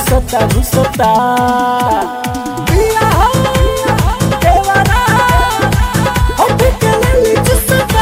घुसता घुसता पिया हो देवरा होठ के लाली चुसता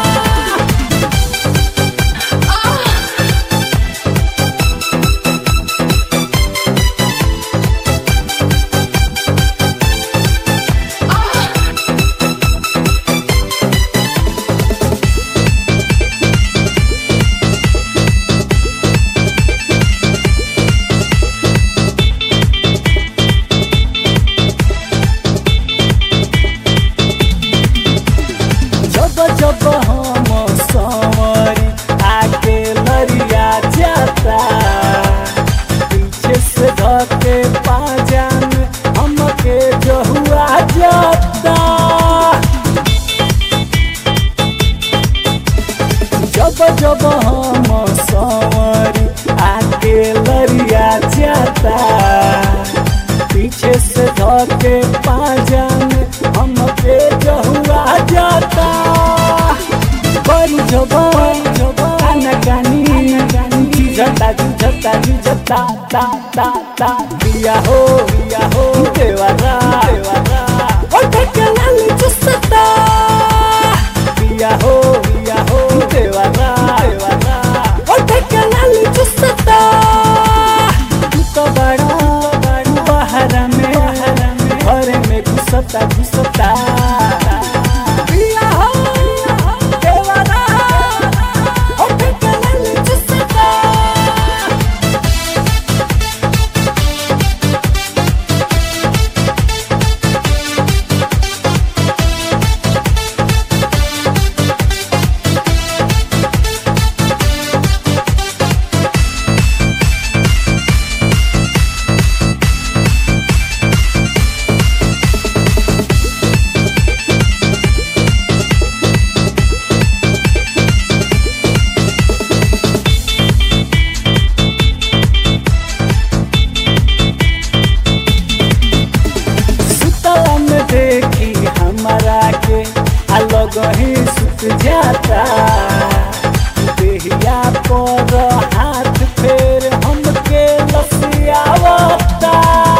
जब जब हम संवरी आके लरिया जाता पीछे से धके पाजान हमके जहुआ जाता जब जब हम संवरी आके लरिया जाता पीछे से धके पाजान हमके जहुआ जाता बड़ी जबान काना कानी जुझता जुझता जुझता ता ता ता पिया हो पिया हो देवारा देवारा ओठ के लाली चुसता पिया हो पिया हो देवारा देवारा ओठ के लाली चुसता तू तो बड़ा बड़ा बहरा में घर में घुसता घुसता पिया हो देवारा ओठ के लाली चुसता सुतला में देखी हमारा के अलग ही सुत जाता देहिया पर हाथ फेर हमके लसियावता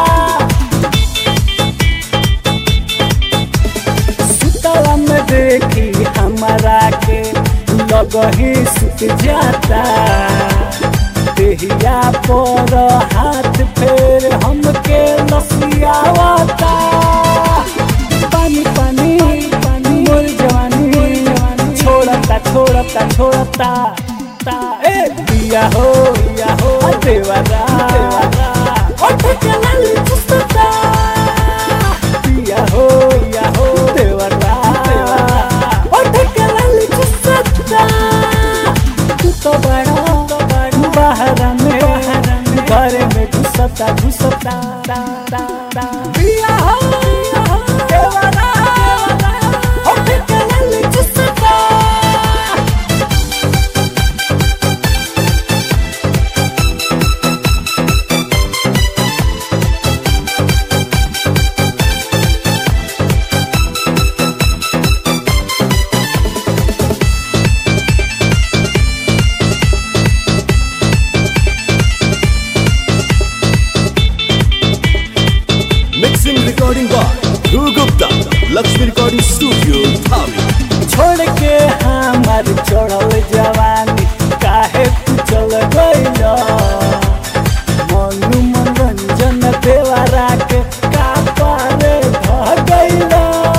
सुतला में देखी हमारा के लग ही सुत जाता देहिया पर हाथ फेर हमके लसियावता पानी पानी पानी मोर जवानी छोड़ता छोड़ता छोड़ता ता ए पिया हो पिया हो देवरा देवरा ओठ के लाली चुसता पिया हो पिया हो देवरा देवरा ओठ के लाली चुसता तू तो बड़ा तो बड़ा बाहर में घर में घुसता घुसता ता ता ता पिया हो देवरा ओठ के लाली चुसता Mixing recording by Dhruv Gupta, Lakshmi Recording Studio, Dhabi. छोड़ के हमार चढ़ल जवानी काहे तू चल गइल मनु मनोरंजन देवारा के का पारे भ गइल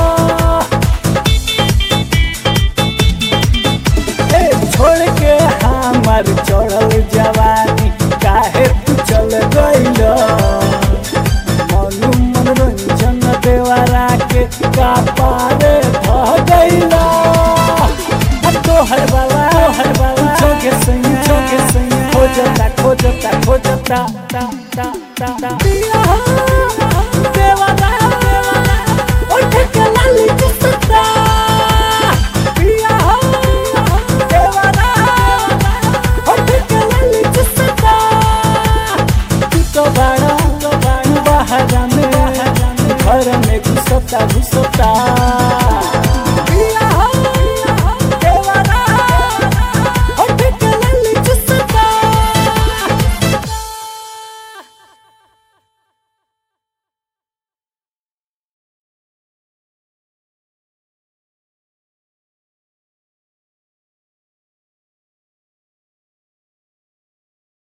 ए छोड़ के हमार चढ़ल जवानी काहे तू चल गइल मनु मनोरंजन देवारा के का पारे भ गइला तोहर बाबा तोहर बाबा छोके सैया छोके सैया खोजता खोजता खोजता ता ता ता ता पिया हो, देवारा ओठ के लाली चुसता पिया हो, देवारा ओठ के लाली चुसता तू तो बड़ा तो बड़ा बाहर में घर में घुसता घुसता